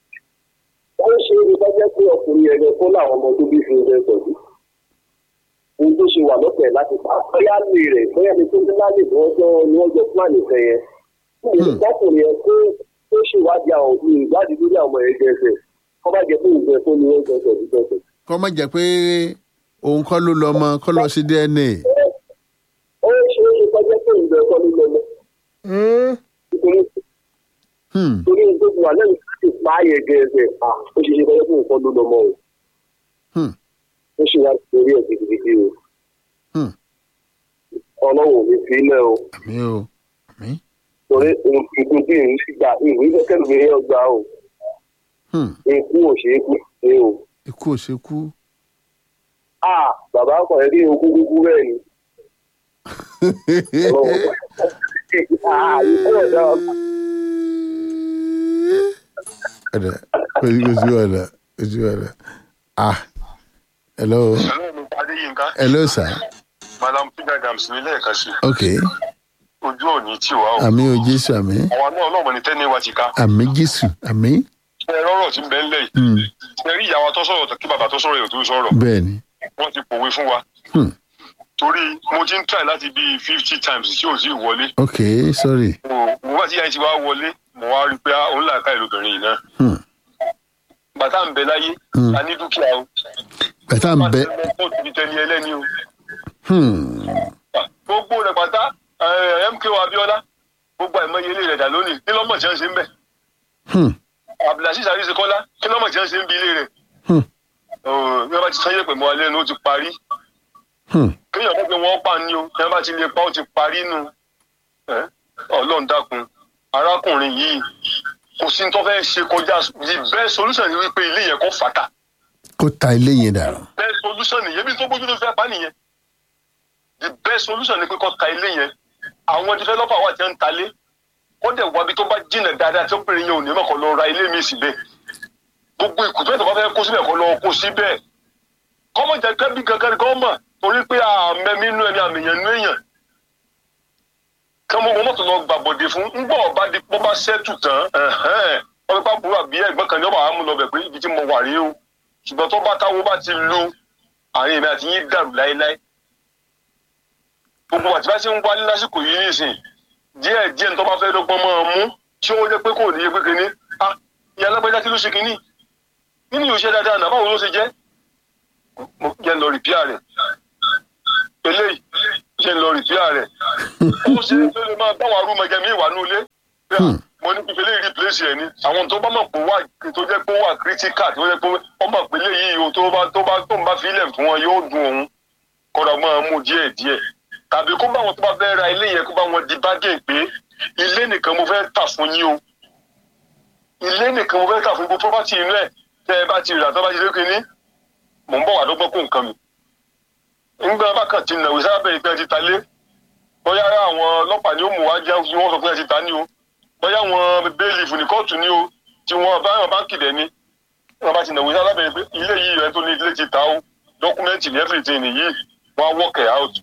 wọ́n ṣe é ní bá jẹ́ pé ọkùnrin yẹn lọ fún làwọn ọmọ tó bí fi ń bẹ́ẹ̀ pẹ̀lú. ohun tó ṣe wà lọ́fẹ̀ẹ́ láti pa bóyá lè rẹ̀ bóyá ni tó ní láàyè ni wọ́n jọ ni wọ́n jọ plan ìfẹ́ yẹn. fún mi lọ́kùnrin yẹn kó tó ṣèwádìí àwọn òbí ìwádìí lórí àwọn ọmọ ẹgbẹ́ ẹsẹ̀ kọ́ bá jẹ́ pé ìgbẹ́ fún ni wọ́n jọ sọ̀ ìjọsẹ̀. kọ́ má jẹ́ pé òun kọ́ ló lọ mọ kọ́ lọ sí dna. ó ṣe é ṣe kọjá pé ìgbẹ́ kọ́ ló lọ mọ́ nítorí Hmm. torí ohun tó ti wà lẹ́yìn láti pa á yẹ gẹ̀ẹ́sẹ̀ à ó ṣe é ṣe kọjá pé nǹkan ló lọ mọ́ o Hmm. ó ṣe wá lórí ẹ̀ gidigidi o Hmm. ọlọ́run ò ní fi ilẹ̀ o àmì o àmì. torí ohun tuntun tí ìrìn sí gbà ìrìn kẹ́kẹ́ mi yẹn gbà o Hmm. ikú ò ṣe é kú ṣe o ikú ò ṣe kú. à bàbá kan rí okú kúkú bẹ́ẹ̀ ni ọlọ́run à ikú ọ̀dà ọ̀dà ojú ojú ọ̀dà ojú ọ̀dà. ah hello Hello, mi Adéyínká. hello sir Madam Peter Gams ní lẹ́ẹ̀kan sí. ok Ojú òní tì wá o. àmì o jésù àmì Àwa náà ọlọ́mọ ní tẹ́ni wa ti ká. àmì jésù àmì Ṣé ẹ rọ́rọ̀ tí ń bẹ ńlẹ̀ yìí? Hmm. Ṣé rí ìyàwó tó sọ̀rọ̀ kí bàbá tó sọ̀rọ̀ yóò tó sọ̀rọ̀? bẹ́ẹ̀ ni Wọ́n ti pòwe fún wa. Hmm. Torí mo ti ń try láti bíi fifty times tí ò sí wọlé. ok sorry Mo mo bá ti yá ti wá wọlé, mo wá rí i pé òun là ká ìlúbìnrin yìí náà. Hmm. Bàtà ń bẹ láyé, Hmm. a ní dúkìá o. bàtà ń bẹ Bàtà ń bẹ kó ti tẹni ẹlẹ́ni o. Hmm. Gbogbo rẹ̀ pátá eh, MKO Abiola, gbogbo àìmọye ilé rẹ̀ dà lónìí. Kí lọ́mọ̀ tí wọ́n ṣe ń bẹ̀? Hmm. Abdulaziz Arisekola, kí lọ́mọ̀ tí wọ́n ṣe ń bi ilé rẹ̀? Hmm. Bí wọ́n bá ti sanyé pẹ̀lú alẹ́ nu ó ti parí. Hmm. Kéèyàn mọ̀ pé wọ́n pa ni o, bí wọ́n bá ti lè pa ó ti parí nu. Eh, Ọlọ́run dákun, arákùnrin yìí kò sí ní tó fẹ́ ṣe kọjá the best solution ni wípé ilé yẹn kò fàtà. kó ta ilé yẹn dànù. best solution nìyẹn bí tó bójú tó fẹ́ pa nìyẹn the best solution ni pé kó ta ilé yẹn àwọn developer wà tí wọ́n ń talé kó dẹ̀ wá bí tó bá jìnà dáadáa tí obìnrin yẹn ò ní mọ̀ kó lọ ra ilé mi síbẹ̀ gbogbo ìkùtù ẹ̀ tó bá fẹ́ kó síbẹ̀ kó lọ kó síbẹ̀ kọ́mọ̀ jẹ́ kẹ́bí kankan kọ́ mọ̀ torí pé àmẹ́mí inú ẹni àmìyàn inú èèyàn kẹ́mọ́ mọ́tò lọ gbàbọ̀dé fún ńgbọ́ ọba di pọ́ bá ṣẹ́tù tán ẹ̀hẹ́n wọ́n fi pa burú àbí ẹ̀gbọ́n kan ní ọba àmú lọ bẹ̀ pé ibi tí mo wà rí o ṣùgbọ́n tó bá táwo bá ti lu àárín èmi àti yín dàrú láéláé gbogbo àti bá ṣe ń wálé lásìkò yìí nìsín díẹ̀ díẹ̀ tó bá fẹ́ dọ́gbọ́n máa mú tí ó jẹ́ pé kò ní yẹ pé kínní ah ìyá alágbèjà kí ló ṣe kínní nínú yóò ṣe dáadáa náà báwo ló ṣe jẹ́ mo jẹ́ ń lọ rìpíà rẹ̀ eléyìí jẹ́ ń lọ rìpíà rẹ̀ ó ṣe é tó lè máa báwọn arúmọjẹ mi wà ní ilé pé à, mo ní fífi eléyìí replace ẹ̀ ni àwọn tó bá mọ̀ pé wà tó jẹ́ pé ó wà critical tó jẹ́ pé ó mọ̀ pé eléyìí o tó bá tó bá tó ń bá filẹ̀ fún wọn yóò dùn òun kọ́dọ̀ máa mú díẹ̀ díẹ̀ tàbí kó bá wọn tó bá fẹ́ ra ilé yẹn kó bá wọn di bágẹ̀ pé ilé nìkan mo fẹ́ tà fún yín o ilé nìkan mo fẹ́ tà fún gbogbo property inú ẹ̀ tẹ́ ẹ bá ti rà tó bá ti lé kínní mò ń bọ̀ wá dọ́gbọ́n kó nǹkan mi nígbà bákan ti nàwé sábẹ́ ìpẹ́ ti ta lé bóyá àwọn ọlọ́pàá ni ó mú wá jẹ́ kí wọ́n sọ pé ẹ ti ta ní o bóyá àwọn bẹ́ẹ̀lì fún ní kóòtù ní o tí wọ́n bá wọn báńkì dẹ̀ ni wọ́n bá ti nàwé sábẹ́ pé ilé yìí rẹ tó ní ilé ti ta o dọ́kúmẹ́ǹtì ní everything nìyí wọ́n á work it out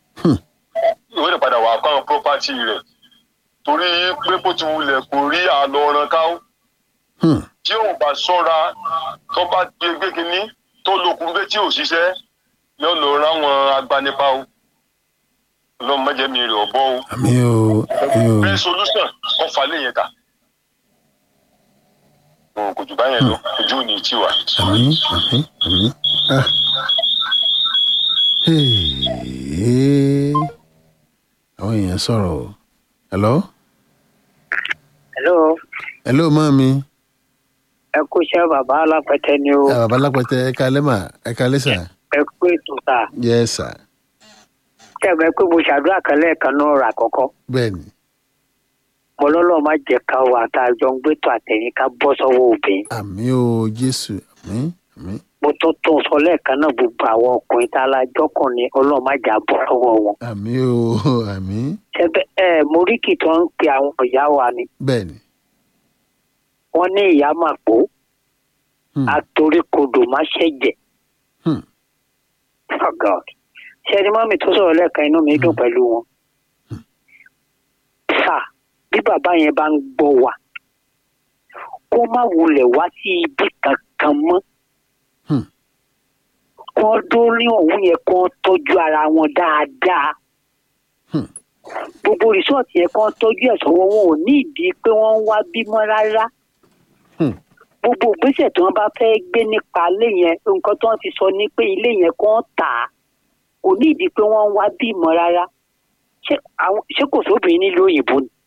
ìwé rẹ̀ padà wà kọ́ property rẹ̀ torí pé bó ti wulẹ̀ kò rí àlọ́ ọ̀ràn ká ó Hmm. tí ò bá ṣọ́ra tó bá gbé gbé kínní tó lókun gbé tí ò ṣiṣẹ́ yóò lọ ráwọn agbanipa o ọlọ́run mẹ́jẹ̀ mi rẹ̀ ọ̀bọ o àmì o àmì o bẹ́ẹ̀ solution kọ́ fa lè yẹn ta Òun kò jù báyẹn lọ ojú ò ní tí wà. àmì àmì àmì. Ah. Hey. àwọn èèyàn sọ̀rọ̀ o. hello hello hello mọ́ mi. ẹ kú iṣẹ́ bàbá alápẹ̀tẹ ni o ẹ bàbá lápẹtẹ ẹ kalẹ́ mà ẹ kalẹ́ sà. ẹ kú ètò ta yes sà kẹ́mi pé mo ṣàdúrà kan lẹ́ẹ̀kan náà rà kọ́kọ́ bẹ́ẹ̀ ni mo lọ́lọ́ má jẹ́ ká wà tá a jọ ń gbẹ́tọ̀ àtẹ̀yìn ká bọ́ sọ́wọ́ obìnrin àmì o jésù àmì àmì mo tún tún sọ lẹ́ẹ̀kan náà gbogbo àwọn ọkùnrin tá a la jọ́kùnrin ọlọ́ọ̀ má jà bọ́ sọ́wọ́ wọn. àmì o àmì ṣẹ́bẹ̀ ẹ moríkì tó ń pe àwọn ìyá wa ni bẹ́ẹ̀ ni. wọ́n ní ìyá màpó Hmm. atoríkodò má ṣẹ̀jẹ̀ Hmm. oh god ṣé ẹni mọ́mì tó sọ̀rọ̀ lẹ́ẹ̀kan inú mi dùn pẹ̀lú wọn. sà bí bàbá yẹn bá ń gbọ́ wa kó má wulẹ̀ wá sí ibi kankan mọ́. Hmm. kán dórí ọ̀hún yẹn kán tọ́jú ara wọn dáadáa Hmm. gbogbo rìsọ́ọ̀tì yẹn kán tọ́jú ẹ̀ sọ́wọ́ wọn ò ní ìdí pé wọ́n ń wá bímọ rárá Hmm. gbogbo ìgbésẹ̀ tí wọ́n bá fẹ́ gbé nípa ilé yẹn nǹkan tí wọ́n ti sọ ni pé ilé yẹn kán tà á kò ní ìdí pé wọ́n ń wá bímọ rárá ṣé àwọn- ṣé kò sóbìnrin nílùú òyìnbó ni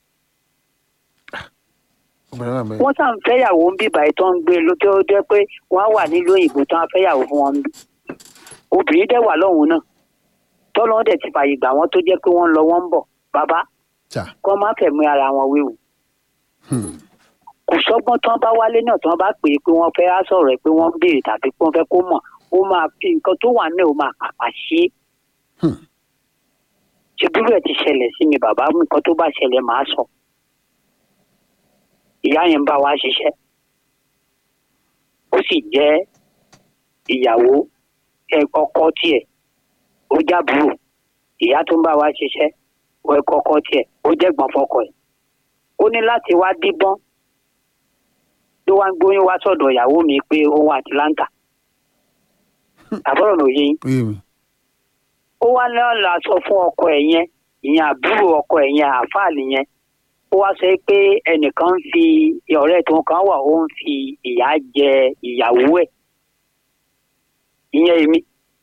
obìnrin wà bẹ́ẹ̀. wọ́n sàn fẹ́yàwó ń bí báyìí tó ń gbé ló tó jẹ́ pé wọ́n á wà nílùú òyìnbó tó ń fẹ́yàwó fún wọn bí obìnrin dẹ̀ wà lọ́hùn náà tọ́lọ́hún dẹ̀ ti fààyè gbà wọ́n tó jẹ́ pé wọ́n ń lọ wọ́n ń bọ̀ bàbá Chà. kọ́ má fẹ̀mí ara wọn wéwu Hmm. kò sọ́gbọ́n tán bá wálé náà tán bá pè é pé wọ́n fẹ́ á sọ̀rọ̀ ẹ̀ pé wọ́n ń béèrè tàbí pé wọ́n fẹ́ kó mọ̀ ó máa fi nǹkan tó wà náà ó máa pàpà ṣe é Hmm. ṣe bírú ẹ̀ ti ṣẹlẹ̀ sí mi bàbá nǹkan tó bá ṣẹlẹ̀ màá sọ ìyá yẹn ń bá wa ṣiṣẹ́ ó sì jẹ́ ìyàwó ẹ, ọkọ tiẹ̀ ó jábúrò ìyá tó ń bá wa ṣiṣẹ́ ó ẹ̀kọ́ ọkọ tiẹ̀ ó jẹ́gbọ́n fọkọ ẹ̀ ó ní láti wá díbọ́n ló wá ń gbóyún wá sọ̀dọ̀ ìyàwó mi pé ó wà Atlanta àbúrò mi ò yé yín Oyè mi. ó wá náà la sọ fún ọkọ ẹ̀ yẹn ìyẹn àbúrò ọkọ ẹ̀ yẹn àfáàlì yẹn ó wá sọ pé ẹnìkan ń fi ọ̀rẹ́ tó kan wà ó ń fi ìyà jẹ ìyàwó ẹ̀ ìyẹn èmi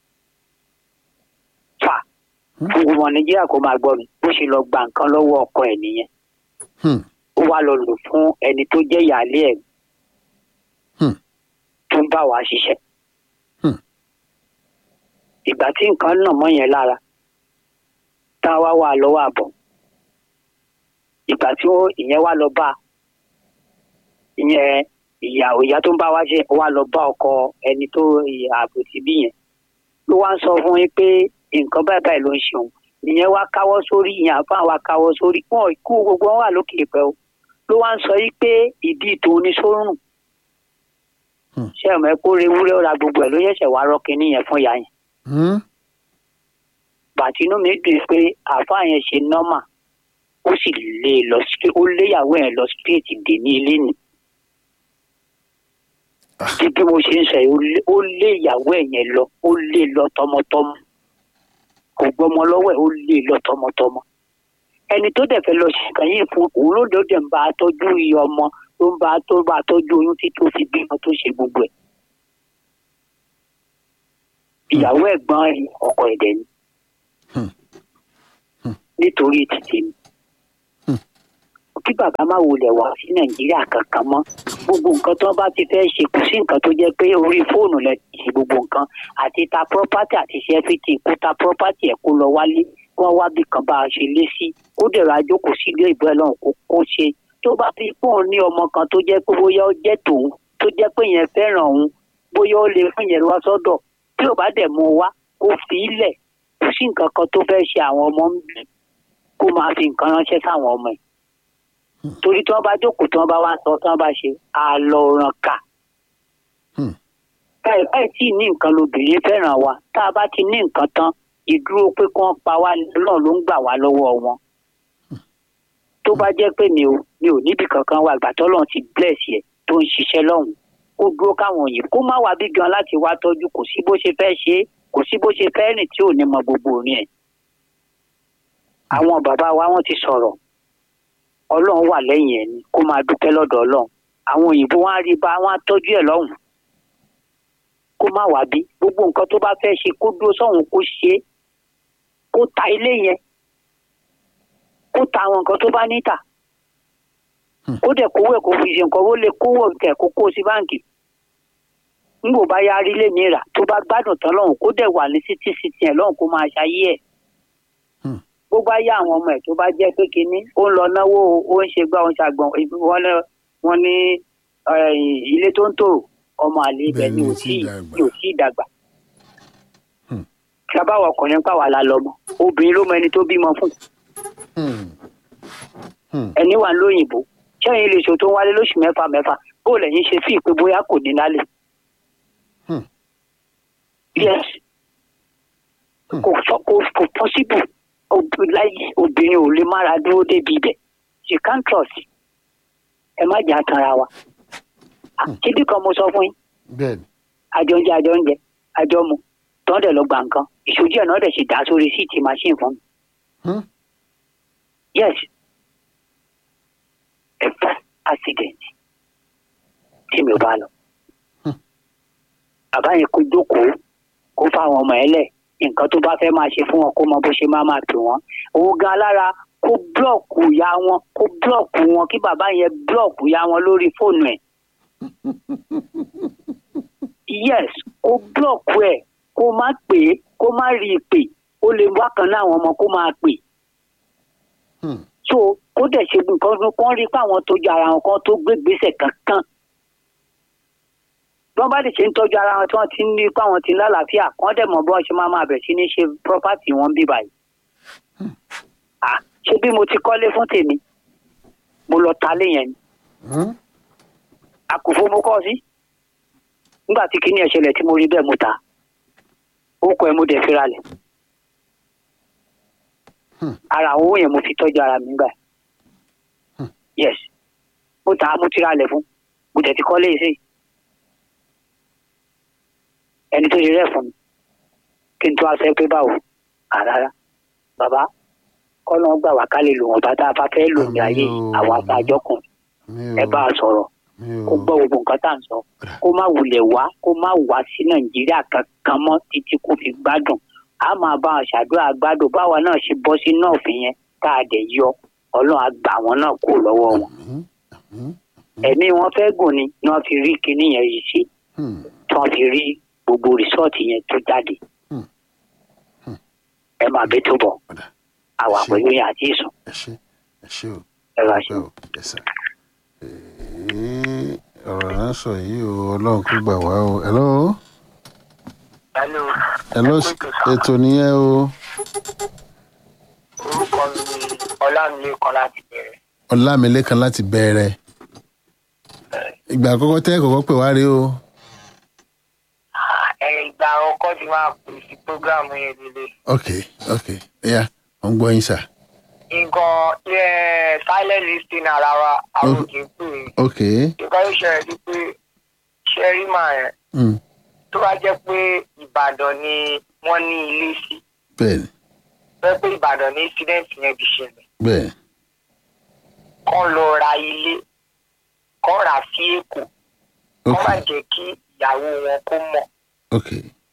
fà fún gbogbo nàìjíríà kó máa gbọ́ mi bó ṣe lọ gba nǹkan lọ́wọ́ ọkọ ẹ̀ nìyẹn Hmm. ó wá lọ lò fún ẹni tó jẹ́ ìyáálé ẹ̀ Hmm. tó ń bá wa ṣiṣẹ́ Hmm. ìgbà tí nǹkan nà mọ́ yẹn lára tá a wá wà lọ́wọ́ àbọ̀ ìgbà tí ó ìyẹn wá lọ bá ìyẹn ìyá ìyá tó ń bá wa ṣe ó wá lọ bá ọkọ ẹni tó ààbò ti bí yẹn ló wá ń sọ fún yín pé nǹkan báyìí báyìí ló ń ṣe òun ìyẹn wá káwọ́ sórí ìyẹn àfa wa káwọ́ sórí wọn kú gbogbo wọn wà lókè ìpẹ́ o ló wá ń sọ yí pé ìdí tòun ní sórùn Hmm. ṣé ọmọ ẹ kó rewúrẹ́ ó ra gbogbo ẹ̀ ló ṣẹ̀ṣẹ̀ wá rọ́ọ̀kì níyẹn fún ìyá yẹn Hmm. bàtínú mi dùn pé àáfàá yẹn ṣe nọ́mà ó sì lé e lọ sí ó léyàwó yẹn lọ straight dé ní ilé ni bí bí mo ṣe ń sọ yìí ó lé- ó lé ìyàwó ẹ̀ yẹn lọ ó lé e lọ tọmọtọmọ kò gbọmọ lọ́wọ́ ẹ̀ ó lé e lọ tọmọtọmọ ẹni tó dẹ̀ fẹ́ lọ ṣe kàn yín fún òun ló dé ó dẹ̀ ń bá a tọ́jú iye ọmọ tó ń bá a tó bá a tọ́jú oyún tí tó fi bímọ tó ṣe gbogbo ẹ̀ ìyàwó ẹ̀gbọ́n ọkọ ẹ̀dẹ̀ ni nítorí títí mi kí bàbá má wulẹ̀ wá sí nàìjíríà kankan mọ́ gbogbo nǹkan tó bá ti fẹ́ ṣe kò sí nǹkan tó jẹ́ pé orí fóònù lẹ ti ṣe gbogbo nǹkan àti ta property àti ṣe everything kó ta property ẹ̀ kó lọ wálé wọ́n wá bí kan bá a ṣe lé sí kó dẹ̀rọ ajókòó sí ilé ìbọn ẹlọ́run kó kó ṣe tó bá fi fóònù ní ọmọ kan tó jẹ́ pé bóyá ó jẹ́ tòun tó jẹ́ pé yẹn fẹ́ràn òun bóyá ó lè fún yẹn wá sọ́dọ̀ tí ò bá dẹ̀ mú un wá kó fi í lẹ̀ kò sí nǹkan kan tó fẹ́ ṣe àwọn ọmọ ń bí kó máa fi nǹkan ránṣẹ́ sáwọn ọmọ ẹ̀ torí tí wọ́n bá jókòó tí wọ́n bá wá sọ tí wọ́n bá ṣe àlọ́ràn kà Hmm. báyìí báyìí tí ní nǹkan lobìnrin fẹ́ràn wa tá a bá ti ní nǹkan tán ìdúró pé kí wọ́n pa wá náà ló ń gbà wá lọ́wọ́ wọn tó bá jẹ́ pé mi ò mi ò níbi kankan wà ìgbà tọ́lọ́run ti bless yẹ tó ń ṣiṣẹ́ lọ́hùn kó dúró káwọn òyìnbó kó má wá bí gan láti wá tọ́jú kò sí bó ṣe fẹ́ ṣe é kò sí bó ṣe fẹ́ rìn tí ò ní mọ gbogbo orin ẹ̀ àwọn bàbá wa wọ́n ti sọ̀rọ̀ ọlọ́run wà lẹ́yìn ẹ̀ ni kó máa dúpẹ́ lọ́dọ̀ ọlọ́run àwọn òyìnbó wọn á rí bá wọn á tọ́jú ẹ̀ lọ́hùn kó má wá bí gbogbo nǹkan tó bá fẹ́ ṣe kó dúró sọ́hùn kó ṣe é kó ta ilé yẹn kó ta àwọn nǹkan tó bá níta kó dẹ̀ kówó ẹ̀ kó fi ṣe nǹkan ó lè kówó kẹ̀ kó kó sí báǹkì nígbò bá yá rí lè mìíràn tó bá gbádùn tán lọ́hùn kó dẹ̀ wà ní títí sí tiẹ̀ lọ́hùn kó máa ṣayé ẹ̀ bó bá yá àwọn ọmọ ẹ̀ tó bá jẹ́ pé kínní ó ń lọ náwó o, ó ń ṣe gbá ó ń ṣàgbọ̀n wọ́n lọ wọ́n ní eh, ilé tó ń tòrò ọmọ àlè ibẹ̀ ni ò tí ni ò tí ì dàgbà. sábàwọ̀ ọkùnrin pàwọ́ la lọ́mọ obìnrin ló mọ ẹni tó bímọ fún ẹni wà lóyìnbó sẹ́yìn lè ṣòtò wálé lóṣù mẹ́fà mẹ́fà bó lẹ́yìn ṣe fi ìpè bóyá kò ní lálẹ́. yes kò fọ- kò kò possible Ob- láyé obìnrin ò lè mára dúró débi ibẹ̀ she can't trust ẹ má jà tanra wa Ah, kíbi kan mo sọ fún yín bẹ́ẹ̀ni àjọ ń jẹ àjọ ń jẹ àjọ mu tọ́ dẹ̀ lọ gba nǹkan ìṣojú ẹ̀ náà dẹ̀ sì dá sórí síìtì machine fún mi. Hmm. yes a first accident tí mi ò bá lọ. bàbá yẹn kó jókòó kó fáwọn ọmọ ẹ lẹ̀ nǹkan tó bá fẹ́ máa ṣe fún wọn kó mọ bó ṣe máa máa pè wọ́n òun gan alára kó búlọ̀kù ya wọn kó búlọ̀kù wọn kí bàbá yẹn búlọ̀kù ya wọn lórí fóònù ẹ̀ yes kó búlọ̀kù ẹ̀ kó má pè é kó má rí i pè ó lè wá kan náà àwọn ọmọ kó máa pè Hmm. so kó dẹ̀ ṣe nǹkan kan rí pé àwọn tó jẹ ara wọn kan tó gbé gbèsè kankan bí wọ́n bá lè ṣe ń tọ́jú ara wọn tí wọ́n ti ń ní pé àwọn ti ń lálàáfíà kán dẹ̀ mọ̀ bí wọ́n ṣe máa máa bẹ̀ sí ní ṣe property wọn bí báyìí. Ah, ṣé bí mo ti kọ́lé fún tèmi mo lọ ta lé yẹn ni Hmm. àkùfo mo kọ́ sí nígbà tí kinní ẹ̀ ṣẹlẹ̀ tí mo rí bẹ́ẹ̀ mo ta ó kọ ẹ mo dẹ̀ fira lẹ̀ Hmm. ara àwọn owó yẹn mo fi tọ́jú ara mi gbà yes mo ta mo ti ra lẹ̀ fún mo dẹ̀ ti kọ́lé yìí sí ẹni tó ṣe rẹ̀ fún mi kí n tó aṣọ pé báwo àrárá bàbá kọ́nà gbà wá ká lè lò wọ́n bá tá a bá fẹ́ lò ní ayé Àmín o. àwọn àtàjọkùn mi ẹ ò bá a sọ̀rọ̀ mi ò kó gbọ́ gbogbo nǹkan tá à ń sọ kó má wulẹ̀ wá kó má wá sí nàìjíríà kankan mọ́ títí kó fi gbádùn a máa bá wọn ṣàdúrà gbádùn báwa náà ṣe bọ́ sí náà fi yẹn tá a dẹ̀ yọ ọlọ́run á gbà wọn náà kó lọ́wọ́ wọn. Hmm. Hmm. ẹ̀mí wọn fẹ́ gùn ni ni wọ́n fi rí kinní yẹn yìí ṣe Hmm. tí wọ́n fi rí gbogbo rìsọ́ọ̀tì yẹn tó jáde. Hmm. Hmm. ẹ máa bẹ tó bọ̀ Ọ̀dà. àwa Ṣé- pẹ̀lú yẹn àti ìsùn ẹ ṣe ẹ ṣe o ẹ bá ṣe. pẹ́ o yes sir. Ee, ọ̀rọ̀ náà sọ yìí o ọlọ́run kó gbà wá o hello hello hello ètò nìyẹn o orúkọ mi ni ọlámilékan láti bẹ̀rẹ̀ ọlámilékan láti bẹ̀rẹ̀ ìgbà àkọ́kọ́ tẹ́ kọ́kọ́ pè wá rí o ẹ ìgbà ọkọ ti máa pè sí prógráàmù yẹn lélẹ̀ ok ok ẹ̀yà mo ń gbọ́ yín sà nǹkan ẹ silent listing ara wa àwọn òkè pè é ok nǹkan tó ṣẹlẹ̀ sí pé ṣẹ́rí màá yẹn mm. tó bá jẹ́ pé ìbàdàn ni wọ́n ní ilé sí bẹ́ẹ̀ ni fẹ́ pé ìbàdàn ní incident yẹn ti ṣẹlẹ̀ bẹ́ẹ̀ ni kán lọ ra ilé kán rà sí èkó kán ok má jẹ́ kí ìyàwó wọn kó mọ̀ ok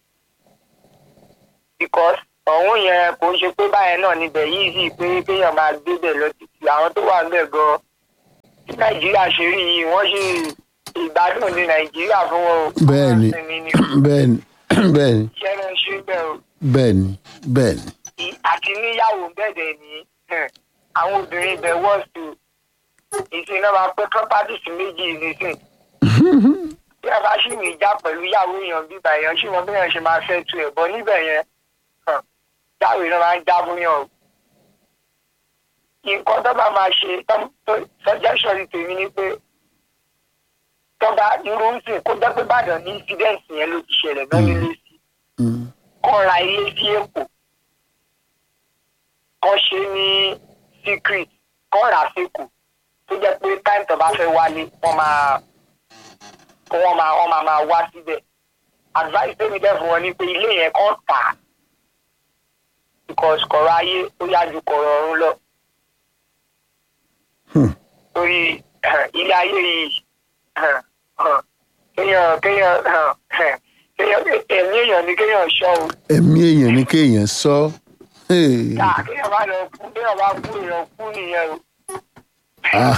because ọ̀hún yẹn kò ń ṣe pé báyẹn náà níbẹ̀ yìí sì pé kéèyàn máa gbébẹ̀ lọ títí àwọn tó wà níbẹ̀ gan tí nàìjíríà ṣe rí yìí wọ́n ṣe ìgbádùn ní nàìjíríà fún wọn o. bẹ́ẹ̀ ni Wọ́n sinmi ní bẹ́ẹ̀ ni bẹ́ẹ̀ ni iṣẹ́ náà ṣe bẹ́ẹ̀ o bẹ́ẹ̀ ni bẹ́ẹ̀ ni I- àti níyàwó bẹ̀dẹ̀ ní hmm, àwọn obìnrin ibẹ̀ wọ́ọ̀sì ìsìn náà máa pẹ́ properties méjì nísìn bí a bá ṣì ní ìjà pẹ̀lú ìyàwó èèyàn bíbá èèyàn ṣì mọ bí èèyàn ṣe máa fẹ́ tu ẹ̀ bọ́ níbẹ̀ yẹn hàn, jáwèé náà máa ń já fún yàn o. nǹkan tó bá máa ṣe tó- tó- suggestion ti tèmi ni pé tó bá irú ń sìn kó jẹ́ pé Ìbàdàn ní incident yẹn ló ti ṣẹlẹ̀ náà nílé sí Mm. kọ́ ra ilé sí Èkó kọ́ ṣe ní secret kọ́ rà síkù tó jẹ́ pé time tó bá fẹ́ wálé wọ́n máa kó wọ́n máa wọ́n máa máa wá síbẹ̀ advice tèmi dẹ̀ fún wọn ni pé ilé yẹn kọ́ tà á because kọ̀rọ̀ ayé ó yá ju kọ̀rọ̀ ọ̀run lọ Hmm. torí ilé ayé yìí kéèyàn kéèyàn kéèyàn ẹ̀mí èèyàn ni kéèyàn ṣọ́ o ẹ̀mí èèyàn ní kéèyàn sọ Hey. ká kéèyàn bá lọ kú kéèyàn bá kú èèyàn kú nìyẹn o ah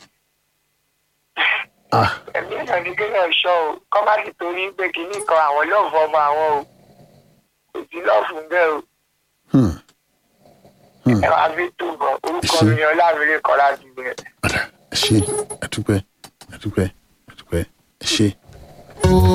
ah ẹ̀mí èèyàn ni kéèyàn ṣọ́ o kọ́ má sì torí pé kinní kan àwọn lọ́ọ̀fù ọmọ àwọn o kò sí lọ́ọ̀fù bẹ́ẹ̀ o hmm. ẹ máa fi túbọ̀ orúkọ mi ni ọlámilé kan láti bẹ̀rẹ̀. Ọ̀dà, ẹ ṣé àdúpẹ́ àdúpẹ́ àdúpẹ́ ẹ ṣé.